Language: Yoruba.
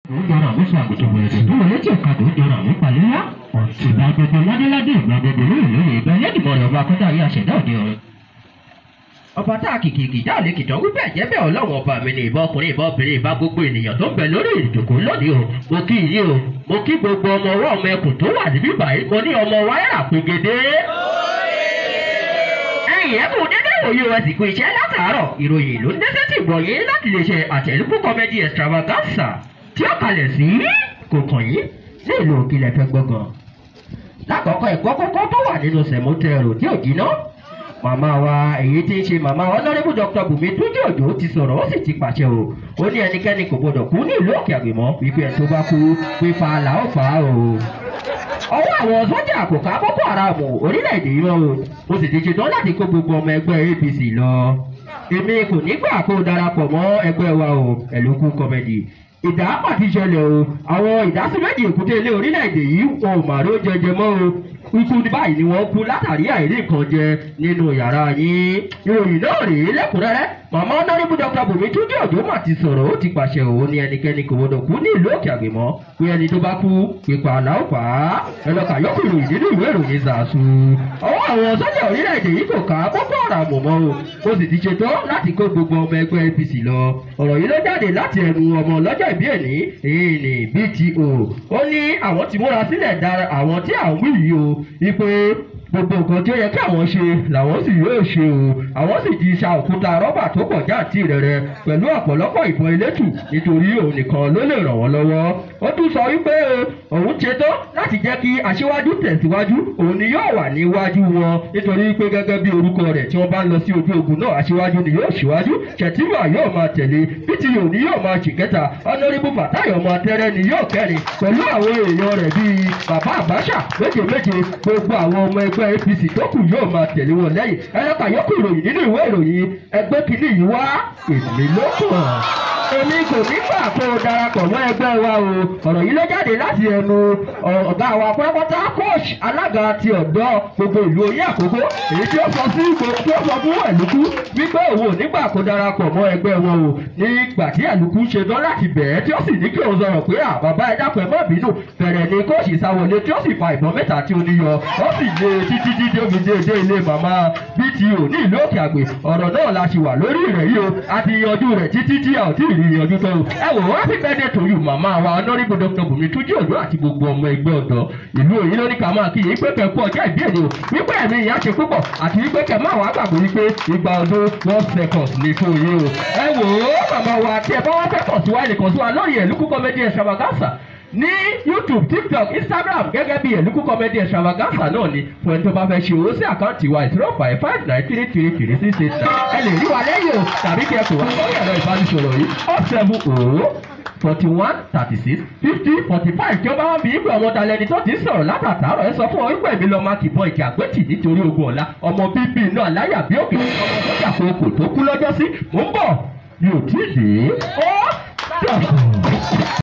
jọra àwọn sàgùtàn wẹ̀rẹ̀dẹ̀ tó wọlé tí ọ̀kadà ó jọra àwọn palẹ́lá ìgbà gbogbo ládéládé ìgbà gbogbo lóyè lóyè ìgbà ẹlẹ́dìmọ̀ rẹ̀ ọba akọ́dá ayé àṣẹ̀dá òde ọ̀run. ọba tá a kìkìkì jáde kìtàn wípé ẹ̀jẹ̀ bẹ́ẹ̀ ọlọ́run ọba mi ni ìbá ọkùnrin ìbá obìnrin ìbá gbogbo ènìyàn tó ń bẹ lórí ìjòkó lónìí o mo kí yín o mo kí gbogbo ọmọ ọwọ́ ọmọ ẹkùn tó wà níbí báyìí mo ní ọmọ wáyà pégede. ẹ̀yin ẹkùn dédé ìwòye rẹ̀ sì kú iṣẹ́ látàárọ̀ ìròyìn ló ń dẹ́sẹ̀ tì gbọ̀nyé láti lè ṣe àtẹ̀lùkù comedy extravaganza tí ó kalẹ̀ sí kòkàn yìí ní ìlú òkìlẹ̀ fẹ́ gbọ́ngàn. lákọ̀ọ́kọ́ ẹ̀kọ́ kọ́kọ́ tó wà nínú sẹ̀mótẹ́rù tí ò jiná màmá wa èyí tí ń ṣe màmá wa lọ́rẹ́bù dr bùnmi túnjí òjò ti sọ̀rọ̀ ó sì ti pàṣẹ o ó ní ẹnikẹ́ni kò gbọdọ̀ kú ní ìlú òkè àgbèmọ́ wípé ẹ̀ tó bá kú pípa là ó fà á o. ọwọ́ àwọn sọ́jà kò ká boko haram orílẹ̀-èdè yìí mọ́ o mo sì ti ṣetán láti kó gbogbo ọmọ ẹgbẹ́ apc lọ. èmi kò ní gbà kó darapọ̀ mọ́ ẹgbẹ́ wa o ẹ̀lókù kọ́mẹ́dì ìdá pàtí ṣẹlẹ̀ o àwọn ìdásíméjì èkúté ilé orílẹ̀-èdè yìí wọn ò màró jẹjẹ mọ́ o ikú ní báyìí ni wọ́n kú látàrí àìrí nǹkan jẹ nínú yàrá yín ìròyìn náà rèé lẹ́kùnrẹ́rẹ́ màmá ọ̀nàrẹ́bù dr bùnmi túnjí òjò mà ti sọ̀rọ̀ ó ti pàṣẹ òun ní ẹnikẹ́ni kò gbọdọ̀ kú ní ìlú òkè àgbèmọ́ pé ẹni tó bá kú pípa àláwọ̀ pa á ẹlọ́kà yọkù ìròyìn nínú ìwé ìròyìn zàásù ọwọ́ àwọn sọ́jà orílẹ̀-èdè yìí kò ká boko haram mọ́ o ó sì ti ṣetán láti kó gbogbo ọmọ ẹgbẹ́ apc lọ ọ̀rọ̀ yìí ló jáde láti ẹnu ọmọ ọlọ́jọ́ ìbí ẹ̀ní èyí ni bto ó ní àwọn ti múra sílẹ̀ dára àwọn tí à ń wí yìí o wípé gbogbo nǹkan tí ó yẹ kí àwọn ṣe làwọn sì yóò ṣe o àwọn sì ti ṣa òkúta rọ́bà tó pọ̀ jáàtì rẹ̀rẹ̀ pẹ̀lú ọ̀pọ̀lọpọ̀ ìbọn elétù nítorí òun nìkan ló lè ràn wọ́n lọ́wọ́ ó tún sọ wípé òun ṣetán láti jẹ́ kí aṣíwájú tẹ̀síwájú òun ni yóò wà níwájú wọn nítorí pé gẹ́gẹ́ bí orúkọ rẹ̀ tí wọ́n bá ń lọ sí ojú ogun náà aṣíwájú ni yóò ṣíwájú ṣètìmọ̀ yóò máa tẹ̀lé pto ni yóò máa ṣìkẹta ọ̀nàrìbù fàtáyọ̀ ọmọ atẹ́rẹ́ ni yóò kẹrin pẹ̀lú àwọn èèyàn rẹ̀ bíi bàbá àbáṣà méje méje gbogbo àwọn ọmọ ẹgbẹ́ apc tó kù yóò máa tẹ̀lé wọn lẹ́yìn ẹlẹ́ka yòókù ìròyìn nínú ìwé ìròyìn ẹgbẹ́ kìíní yìí wá èmi ló kàn èmi kò ní gbà kó o darapọ̀ mọ́ ẹgbẹ́ wa o ọ̀rọ̀ yìí ló jáde láti ẹnu ọ̀gá wa pátápátá coach alága ti ọ̀dọ́ gbogbo ìlú oyè àkókò èyí tí ó sọ sí gbogbo tí ó sọ fún ẹ̀lúkú wípé òun ò nígbà kó darapọ̀ mọ́ ẹgbẹ́ wọn o nígbà tí ẹ̀lúkú ṣe tán láti bẹ̀ẹ́ tí ó sì ní kí òun sọ̀rọ̀ pé à bàbá ẹ dákun ẹ má bínú bẹ̀rẹ̀ ni coach ìsáwọlé tí ó sì fa ìbọn mẹ́ta tí ó níyọ ó sì lé títí dídé omi dé dé ilé màmá bto ní ìlú òkè àgbè ọ̀rọ̀ náà la ṣì wà lórí rẹ̀ yìí o a ti yanjú rẹ̀ títí tí a ò tí ì rí yanjú tó o ẹ wò happy birthday to you màmá wa honourable dr bùnmi túnjí òjò àti gbogbo ọmọ ẹgbẹ́ ọ̀dọ́ ìlú òyìn ló ní ká máa kí yín pé kẹ́kọ́ ọjọ́ ìbí èdè o wípé ẹ̀mí ìyá ṣe púpọ̀ àti wípé kẹ́ máa wá gbàgbé wípé ìgbà ọdún one second ní fún yín o ẹ wò ó màmá wa tí ẹ bá wá fẹ́ kàn sí wa lè kàn sí wa lórí ẹ̀lúkú comedy extravaganza ní youtube tiktok instagram gẹ́gẹ́ bí ẹ̀lúkú comedy extravaganza náà ni fún ẹni tó bá fẹ́ ṣe owó sí àkáǹtì wa zero five five nine three three three six eight nine ẹ lè rí wa lẹ́yìn o tàbí kí ẹ pè wá lórí ẹ̀rọ ìbánisọ̀rọ̀ yìí oh seven oh forty one thirty six fifty forty five tí ó bá wọn bí ìgbà ọmọ dalẹ̀ ni tó ti sọ̀rọ̀ látàtàrọ̀ ẹ sọ fún ọ wípé èmi lọ́ọ́ máa kìbọn ìkẹ́ àgbẹ̀tì nítorí ogun ọ̀la ọmọ bíbí náà láyà bí òkè ọmọ sọ́jà kòkò tó kú lọ́jọ́ sí mò ń bọ̀ mi ò tí ì dé ó dàbọ̀.